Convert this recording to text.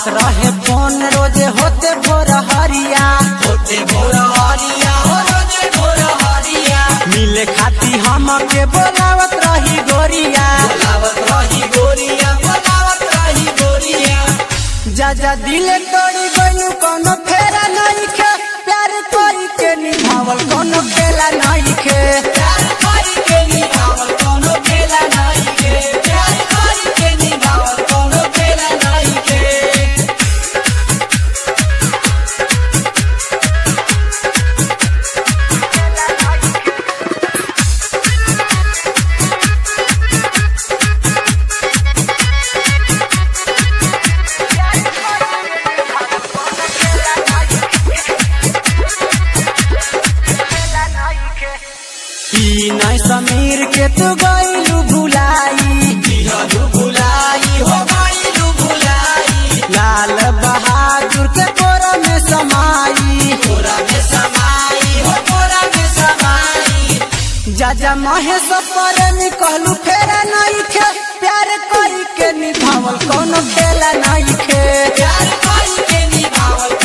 आवत रहे फोन रोजे होते भोर हरिया होते भोर हरिया हो रोजे भोर हरिया मिले खाती हम के बोलावत रही गोरिया बोलावत रही गोरिया बोलावत रही गोरिया जा जा दिले तोड़ी गइलू कोनो फेरा नहीं खे प्यार कोई के निभावल कोनो खेला नहीं खे प्यार करी के निभावल कोनो खेला नहीं के प्यार करी के निभावल कोनो खेला नहीं के ई नहीं समीर के तू गइलू भुलाई दिहलु भुलाई हो गइलु भुलाई लाल बहादुर के कोरा में समाई तोरा में समाई हो तोरा में समाई जा जा महेश पर कहलू फेरा नहीं खे प्यार कोई के निभावल कोनो खेला नहीं खे प्यार करी के निभावल